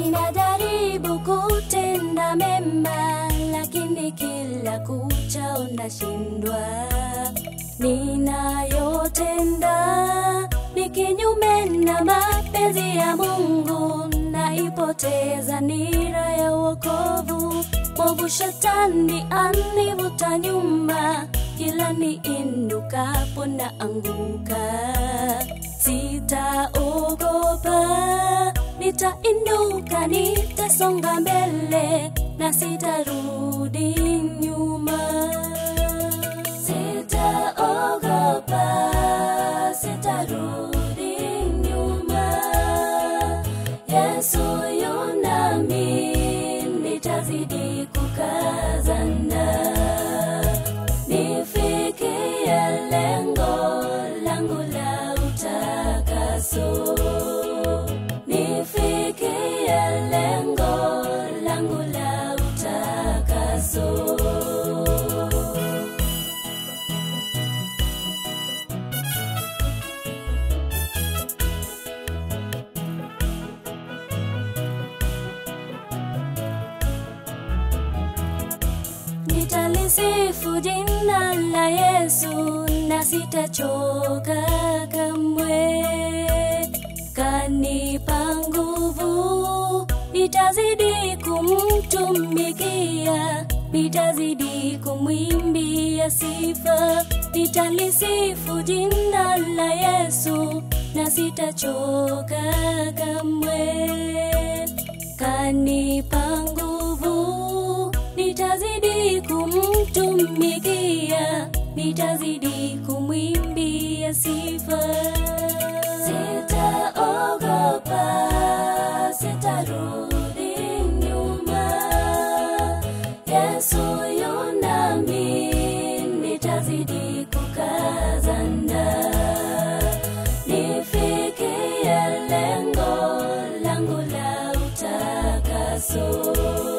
ninajaribu kutenda mema, lakini kila kuchao nashindwa. Ninayotenda ni kinyume na mapenzi ya Mungu, naipoteza nira ya wokovu. Mwovu shetani anivuta nyuma, kila niinukapo na anguka. Sitaogopa, nitainuka, nitasonga mbele na sitarudi nyuma. Sitaogopa, sitarudi nyuma. Yesu yu nami, nitazidi kukazana nifikie lengo langu la utakaso, nifikie lengo langu la utakaso. Nitalisifu jina la Yesu na sitachoka kamwe. Kanipa nguvu, nitazidi kumtumikia, nitazidi kumwimbia sifa. Nitalisifu jina la Yesu na sitachoka kamwe. Kanipa nguvu, nitazidi kumtumikia, nitazidi kumwimbia sifa. Sitaogopa, sitarudi nyuma. Yesu yu nami, nitazidi kukazana nifikie lengo langu la utakaso.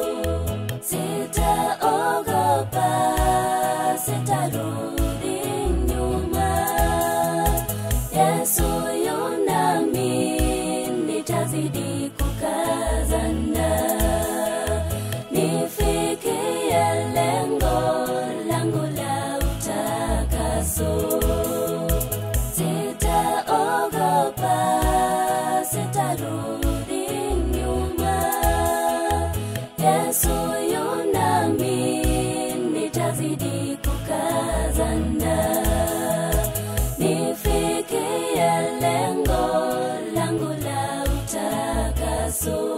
Sitaogopa, sitarudi nyuma. Yesu yu nami, nitazidi kukazana nifikie lengo langu la utakaso. Sitaogopa, sitarudi nyuma. Yesu yu nami, nitazidi kukazana nifikie lengo langu la utakaso.